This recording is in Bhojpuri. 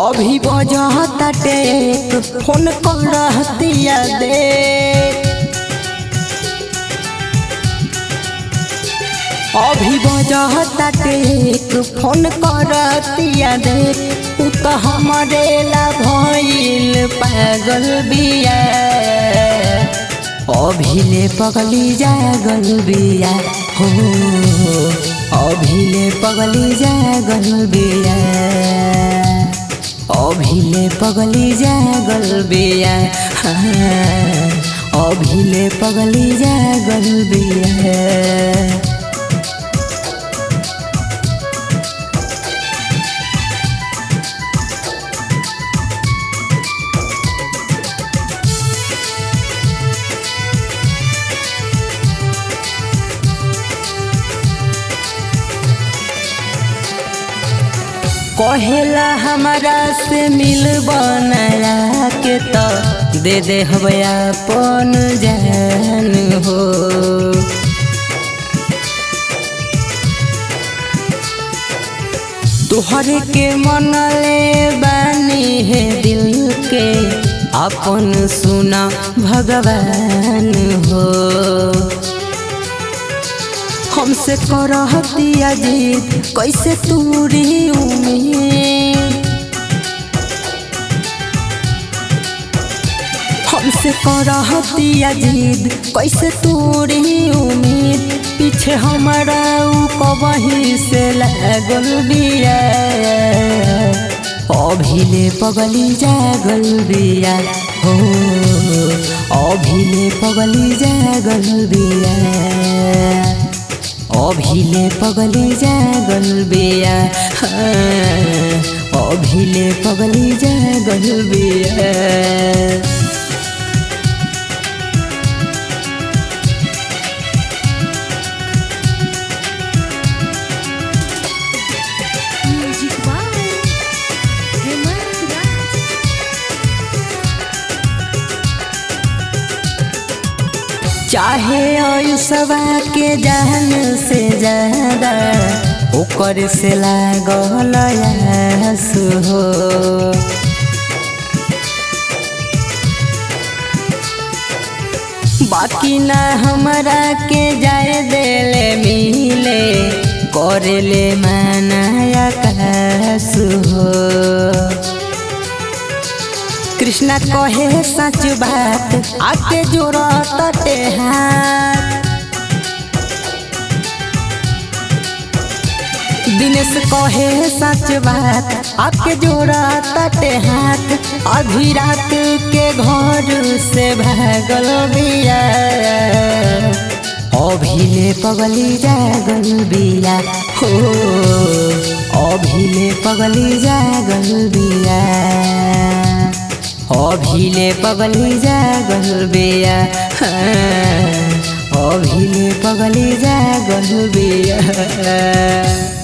अभी बजताटे फोन करतिया दे अभी बजताटे फोन करतिया दे उ त हमरे ला भइल पागल बिया अभिले पगली जागल बिया हो अभिले पगली जागल बिया अभिले पगली जागल बिया हाँ, अभिले पगली जागल बिया कहेला हमारा से मिल बनाया के तो दे दे हवया पन जान हो तोहरे के मनले बानी है दिल के अपन सुना भगवान हो हमसे करहतिया जीत कैसे तूरी उम्मीद हमसे करहतिया जीत कैसे तूरी उम्मीद पीछे हमारा ऊ कबही से लागल बिया अभिले पगली जागल बिया हो अभिले पगली जागल बिया अभिले पगली जागल बिया हाँ, अभिले पगली जागल बिया Music by Hemant Raj. चाहे आयुषवा के जान से ज्यादा ओकर से लागल आसु हो बाकी ना हमरा के जाए देले मिले करेले मनाया कासु हो कृष्णा कहे सच बात आके जोड़ा तटे हाथ दिनेश कहे सच बात आके जोड़ा तटे हाथ अभी रात के घर से भागल बिया अभिले पगली जागल बिया हो अभिले पगली जागल बिया अभिले पगली जागल बिया हाँ, अभिले पगली जागल बिया